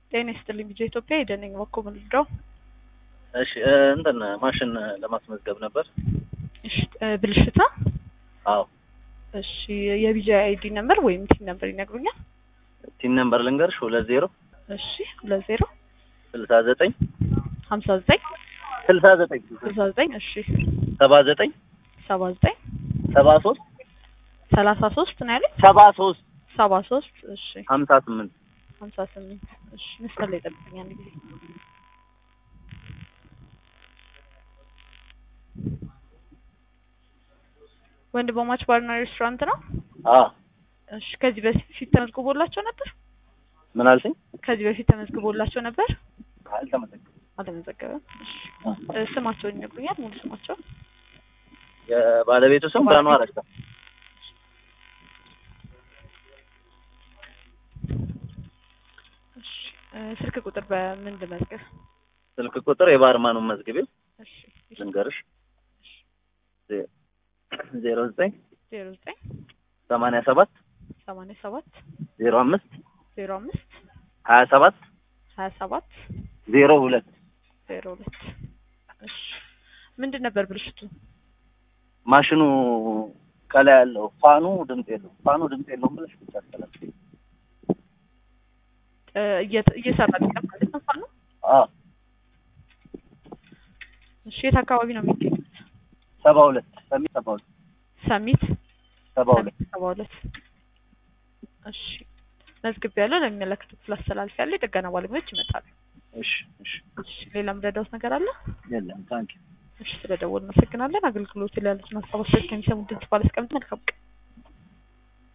ጤና ይስጥልኝ ቢጀ ኢትዮጵያ የደነኝ በኩል ምንድነው? እሺ እንትን ማሽን ለማስመዝገብ ነበር። እሺ ብልሽታ? አዎ እሺ የቢጃ አይዲ ነምበር ወይም ቲን ነምበር ይነግሩኛል? ቲን ነምበር ልንገርሽ ሁለት ዜሮ እሺ ሁለት ዜሮ ስልሳ ዘጠኝ ሀምሳ ዘጠኝ ስልሳ ዘጠኝ ስልሳ ዘጠኝ እሺ ሰባ ዘጠኝ ሰባ ዘጠኝ ሰባ ሶስት ሰላሳ ሶስት ነው ያለኝ ሰባ ሶስት ሰባ ሶስት እሺ ሀምሳ ስምንት ሀምሳ ስምንት እሺ መስቀል ላይ ጠብቀኝ አንድ ጊዜ ወንድማማች ባርና ሬስቶራንት ነው? አ እሺ ከዚህ በፊት ተመዝግቦላቸው ነበር? ምን አልሽኝ? ከዚህ በፊት ተመዝግቦላቸው ነበር? አልተመዘገበም። አልተመዘገበም። እሺ እ ስማቸውን ይነግሩኛል? ሙሉ ስማቸውን? የባለቤቱ ስም ብርሃኑ አረጋ። እሺ እ ስልክ ቁጥር በምን ልመዝገብ? ስልክ ቁጥር የባርማኑን መዝግቢው እሺ ልንገርሽ ዜሮ ዘጠኝ ዜሮ ዘጠኝ ሰማንያ ሰባት ሰማንያ ሰባት ዜሮ አምስት ዜሮ አምስት ሀያ ሰባት ሀያ ሰባት ዜሮ ሁለት ዜሮ ሁለት እሺ ምንድን ነበር ብልሽቱ? ማሽኑ ከላይ ያለው ፋኑ ድምፅ የለውም። ፋኑ ድምፅ የለውም ብለሽ ብቻ አስተላልፊ። እ እየ- እየሰራ አይደለም ማለት ነው ፋኑ? አ እሺ የት አካባቢ ነው የሚገኙት? ሰባ ሁለት ሰሚ ሰባ ሁለት ሰሚት ሰባ ሁለት ሰባ ሁለት እሺ መዝግቤያለሁ። ለሚመለከተው ክፍል አስተላልፌያለሁ። የጥገና ባለሙያዎች ይመጣሉ። እሺ እሺ እሺ ሌላ ምረዳውት ነገር አለ? የለም ታንኪ እሺ ስለደወልን እናመሰግናለን። አገልግሎት ላይ ያሉትን ሀሳብ አስተያየት ከሚሰሙ ድምጽ ባለስቀምጥ መልካም ቀን